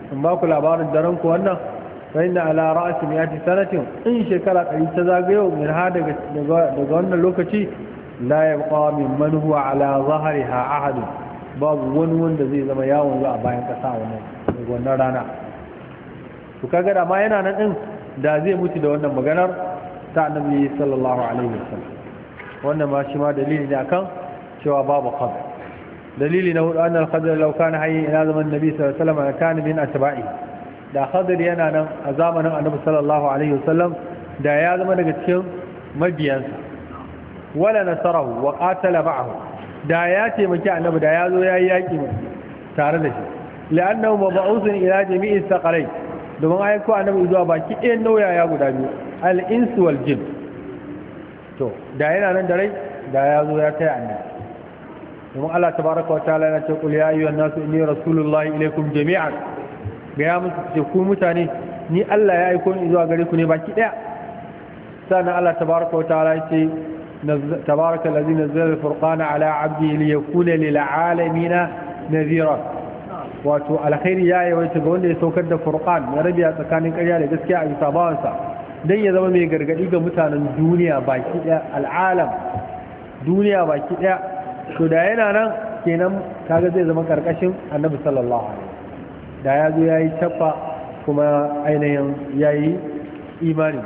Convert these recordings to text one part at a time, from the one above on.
in ba ku labarin daren ku wannan fa inna ala ra'si miyati sanatin in shekara ɗari ta zagayo min ha daga daga wannan lokaci la yabqa min man huwa ala zahriha ahad babu wani wanda zai zama yawon zuwa bayan kasa wannan daga wannan rana to kaga da ma yana nan din da zai mutu da wannan maganar ta annabi sallallahu alaihi wasallam wannan ma shi ma dalili ne akan cewa babu qadar dalili na hudu annal qadar law kana hayy ila zaman nabi sallallahu alaihi wasallam kana min atba'i da qadar yana nan a zamanin annabi sallallahu alaihi wasallam da ya zama daga cikin mabiyansa wala nasarahu wa qatala ma'ahu da ya taimaki annabi da ya zo yayi yaki tare da shi la'annahu mab'uthun ila jami'i thaqalain domin aiko annabi zuwa baki ɗayan nauyaya guda biyu al-insu wal jin to da yana nan da rai da ya zo ya taya annabi domin Allah tabaraka wa ta'ala yana ce qul ya ayyuhan nasu inni rasulullahi ilaykum jami'an ga ya musu ce ku mutane ni Allah ya aiko ni zuwa gare ku ne baki daya sannan Allah tabaraka wa ta'ala ya ce tabaraka allazi nazzala al-furqana ala 'abdihi liyakuna lil 'alamina nadhira wato alkhairi ya yawaita ga wanda ya saukar da furqan ya rabiya tsakanin ƙarya da gaskiya a bisa bawansa dan ya zama mai gargadi ga mutanen duniya baki daya al'alam duniya baki daya to da yana nan kenan kaga zai zama karkashin annabi sallallahu alaihi da ya zo yayi tabba kuma ainihin yayi imani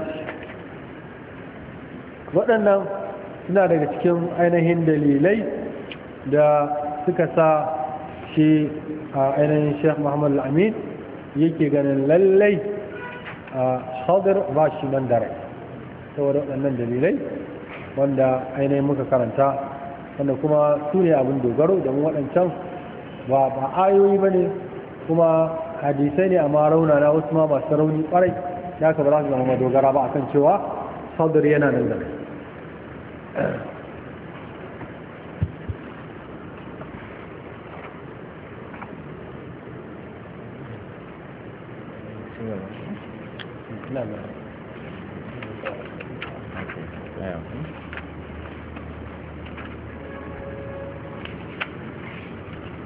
waɗannan suna daga cikin ainihin dalilai da suka sa shi a ainihin sheikh muhammad al-amin yake ganin lallai a hadir ba shi nan da rai saboda waɗannan dalilai wanda ainihin muka karanta wanda kuma su ne abin dogaro da waɗancan ba ba ayoyi ba ne kuma hadisai ne amma rauna na wasu ma masu rauni ƙwarai ya ka ba za su zama madogara ba akan cewa hadir yana nan da rai Yeah.